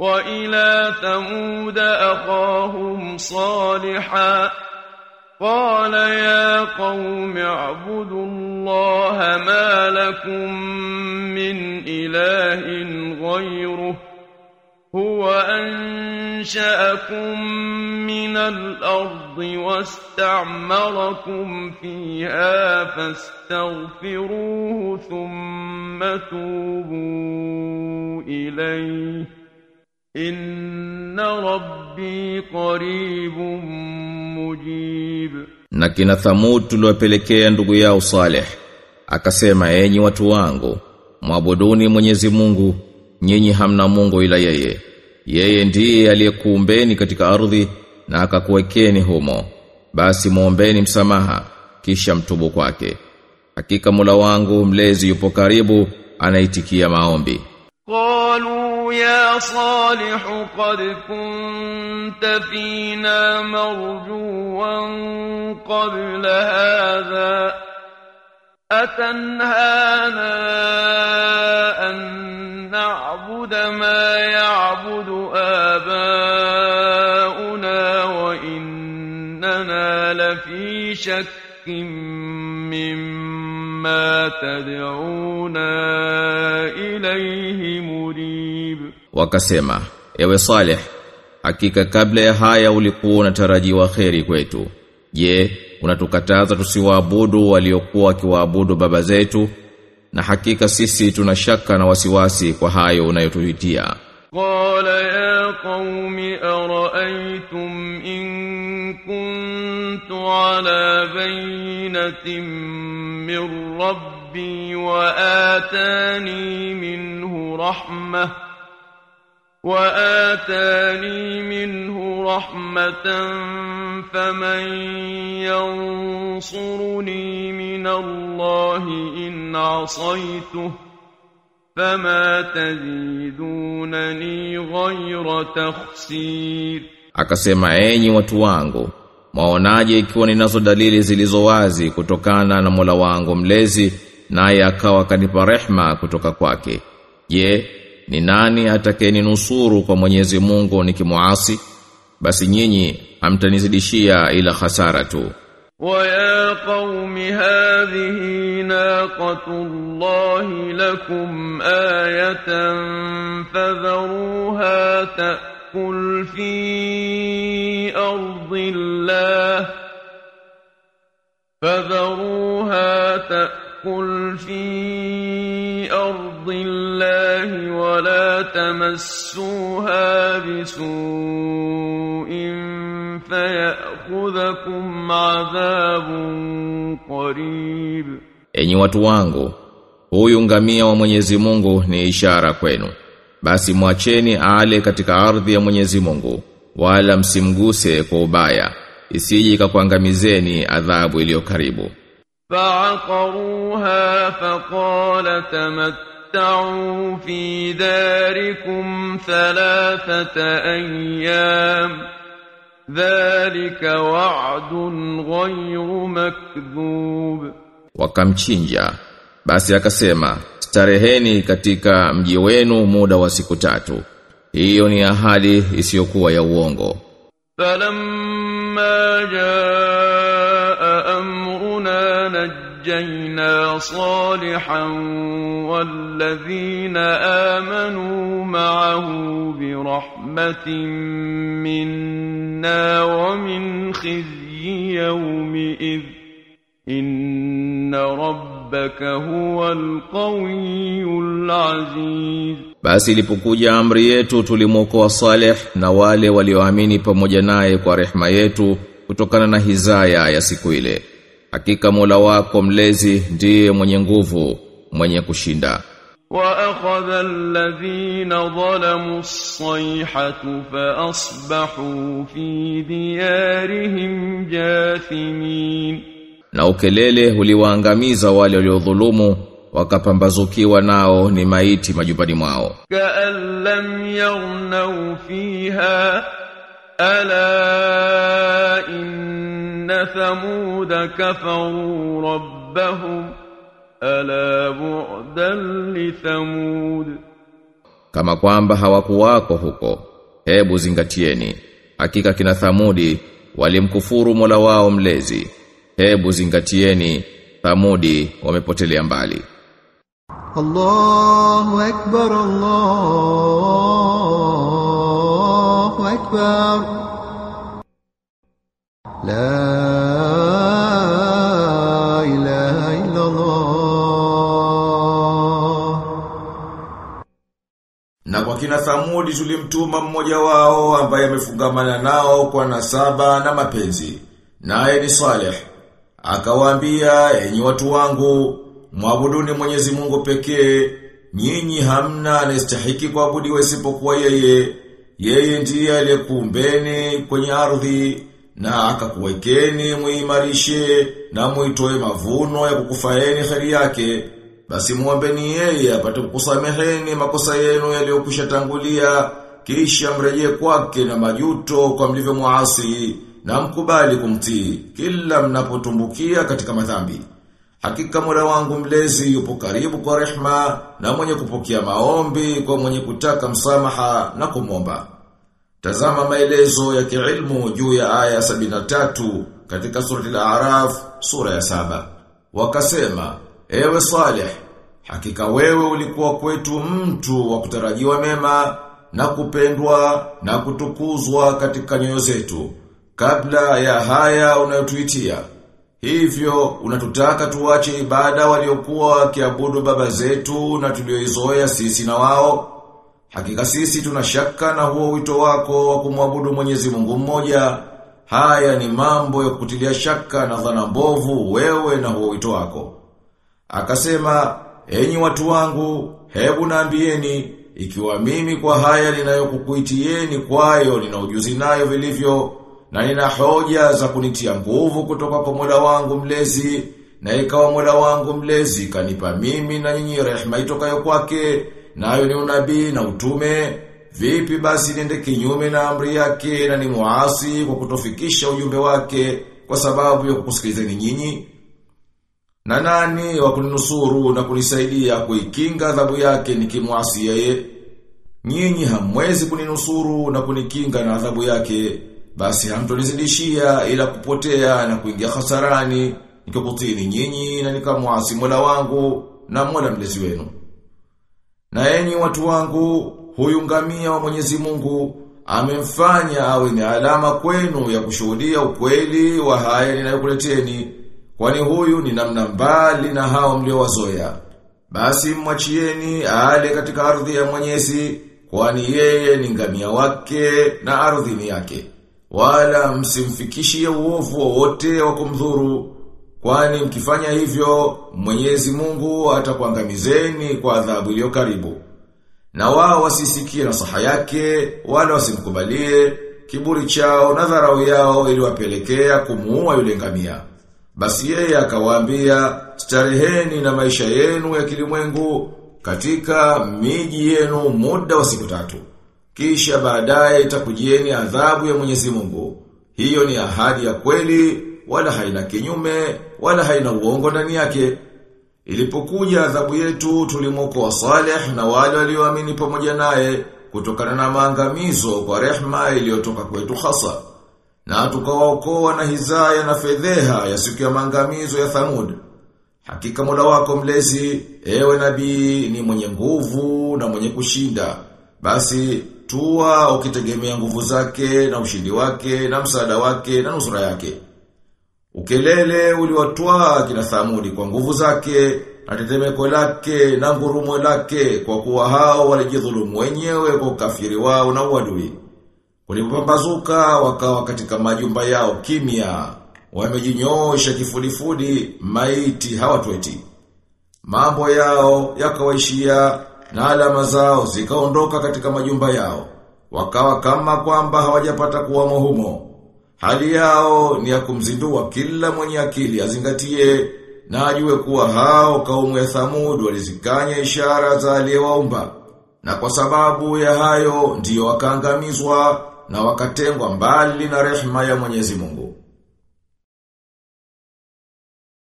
وإلى ثمود أخاهم صالحا قال يا قوم اعبدوا الله ما لكم من إله غيره هو أنشأكم من الأرض واستعمركم فيها فاستغفروه ثم توبوا إليه إن ربي قريب مجيب Na kina Thamud tuliwapelekea ndugu yao Saleh akasema enyi watu wangu mwabuduni Mwenyezi Mungu nyinyi hamna Mungu ila yeye yeye ndiye aliyekuumbeni katika ardhi na akakuwekeni humo basi muombeni msamaha kisha mtubu kwake hakika Mola wangu mlezi yupo karibu anaitikia maombi قالوا يا صالح قد كنت فينا مرجوا قبل هذا أتنهانا أن نعبد ما يعبد آباؤنا وإننا لفي شك مما تدعونا إليه مريب wakasema ewe Saleh hakika kabla ya haya ulikuwa unatarajiwa kheri kwetu je unatukataza tusiwaabudu waliokuwa wakiwaabudu baba zetu na hakika sisi tuna shaka na wasiwasi kwa hayo unayotuhitia قال يا قوم أرأيتم إن كنت على بينة من ربي وآتاني منه رحمة وآتاني منه رحمة فمن ينصرني من الله إن عصيته فما تزيدونني غير تخسير akasema enyi watu wangu maonaje ikiwa ninazo dalili zilizo wazi kutokana na Mola wangu mlezi naye akawa kanipa rehma kutoka kwake je ni nani atakayeninusuru kwa Mwenyezi Mungu nikimuasi basi nyinyi hamtanizidishia ila hasara tu ويا قوم هذه ناقة الله لكم آية فذروها تأكل في أرض الله فذروها تأكل في أرض الله ولا تمسوها بسوء فيأخذكم عذاب قريب Enyi watu wangu, huyu ngamia wa Mwenyezi Mungu ni ishara kwenu. Basi mwacheni ale katika ardhi ya Mwenyezi Mungu, wala msimguse kwa ubaya, isije ikakuangamizeni adhabu iliyo karibu. فعقروها فقال تمتعوا في داركم ثلاثة أيام ذلك وعد غير مكذوب Wakamchinja. Basi akasema, stareheni katika mji wenu muda wa siku tatu. Hiyo ni ahadi isiyokuwa ya uongo. فلما جاء أمرنا نجينا صالحا والذين آمنوا معه برحمة منا ومن خزي يومئذ إن ربك هو القوي العزيز Basi ilipokuja amri yetu tulimwokoa Saleh na wale walioamini pamoja naye kwa rehema yetu kutokana na hizaya ya siku ile. Hakika Mola wako mlezi ndiye mwenye nguvu, mwenye kushinda. وأخذ الذين ظلموا الصيحة فأصبحوا في ديارهم جاثمين Na ukelele uliwaangamiza wale waliodhulumu wakapambazukiwa nao ni maiti majumbani mwao. كأن لم يغنوا فيها ألا إن ثمود كفروا ربهم ألا بعدا لثمود kama kwamba hawakuwako huko hebu zingatieni hakika kina thamudi walimkufuru Mola wao mlezi hebu zingatieni thamudi wamepotelea mbali الله أكبر الله أكبر لا إله إلا الله Na kwa kina Thamudi tulimtuma mmoja wao ambaye amefungamana nao kwa nasaba na mapenzi. Naye ni Saleh. Akawaambia, enyi watu wangu, mwabuduni Mwenyezi Mungu pekee, nyinyi hamna anayestahiki kuabudiwa isipokuwa yeye. Yeye ndiye aliyekuumbeni kwenye ardhi na akakuwekeni muimarishe na muitoe mavuno ya kukufaeni kheri yake. Basi muombeni yeye apate kukusameheni makosa yenu yaliyokwisha tangulia kisha mrejee kwake na majuto kwa mlivyo muasi na mkubali kumtii kila mnapotumbukia katika madhambi. Hakika Mola wangu mlezi yupo karibu kwa rehma na mwenye kupokea maombi kwa mwenye kutaka msamaha na kumomba. Tazama maelezo ya kiilmu juu ya aya 73 katika surati al-A'raf sura ya saba. Wakasema, ewe Saleh, hakika wewe ulikuwa kwetu mtu wa kutarajiwa mema na kupendwa na kutukuzwa katika nyoyo zetu kabla ya haya unayotuitia. Hivyo unatutaka tuache ibada waliokuwa wakiabudu baba zetu na tulioizoea sisi na wao. Hakika sisi tunashaka na huo wito wako wa kumwabudu Mwenyezi Mungu mmoja. Haya ni mambo ya kutilia shaka na dhana mbovu wewe na huo wito wako. Akasema, enyi watu wangu, hebu naambieni, ikiwa mimi kwa haya ninayokukuitieni kwayo nina ujuzi nayo vilivyo, na nina hoja za kunitia nguvu kutoka kwa Mola wangu mlezi, na ikawa Mola wangu mlezi kanipa mimi na nyinyi rehema itokayo kwake, nayo ni unabii na utume, vipi basi niende kinyume na amri yake na ni muasi kwa kutofikisha ujumbe wake kwa sababu ya kukusikilizeni nyinyi? Na nani wa kuninusuru na kunisaidia kuikinga adhabu yake nikimwasi yeye? Nyinyi hamwezi kuninusuru na kunikinga na adhabu yake, basi hamtonizidishia ila kupotea na kuingia hasarani nikikutini nyinyi na nikamwasi Mola wangu na Mola mlezi wenu. Na enyi watu wangu, huyu ngamia wa Mwenyezi Mungu amemfanya awe ni alama kwenu ya kushuhudia ukweli wa haya ninayokuleteni. Kwani huyu ni namna mbali na hao mliowazoea. Basi mwachieni ale katika ardhi ya Mwenyezi, kwani yeye ni ngamia wake na ardhi ni yake. Wala msimfikishie uovu wowote wa kumdhuru, kwani mkifanya hivyo Mwenyezi Mungu atakuangamizeni kwa adhabu iliyo karibu. Na wao wasisikie nasaha yake, wala wasimkubalie, kiburi chao na dharau yao iliwapelekea kumuua yule ngamia. Basi yeye akawaambia, stareheni na maisha yenu ya kilimwengu katika miji yenu muda wa siku tatu. Kisha baadaye itakujieni adhabu ya Mwenyezi Mungu. Hiyo ni ahadi ya kweli, wala haina kinyume, wala haina uongo ndani yake. Ilipokuja adhabu yetu tulimwokoa Saleh na wale walioamini pamoja naye kutokana na maangamizo kwa rehma iliyotoka kwetu hasa. Na tukawaokoa na hizaya na fedheha ya siku ya maangamizo ya Thamud. Hakika Mola wako mlezi, ewe nabii ni mwenye nguvu na mwenye kushinda. Basi tua ukitegemea nguvu zake na ushindi wake na msaada wake na nusura yake. Ukelele uliwatwaa kina Thamudi kwa nguvu zake na tetemeko lake na ngurumo lake kwa kuwa hao walijidhulumu wenyewe kwa ukafiri wao na uadui. Walipopambazuka wakawa katika majumba yao kimya, wamejinyoosha kifudifudi, maiti hawatweti. Mambo yao yakawaishia na alama zao zikaondoka katika majumba yao, wakawa kama kwamba hawajapata kuwamo humo. Hali yao ni ya kumzindua kila mwenye akili azingatie na ajue kuwa hao kaumu ya Thamud walizikanya ishara za aliyewaumba. Na kwa sababu ya hayo ndiyo wakaangamizwa na wakatengwa mbali na rehema ya Mwenyezi Mungu.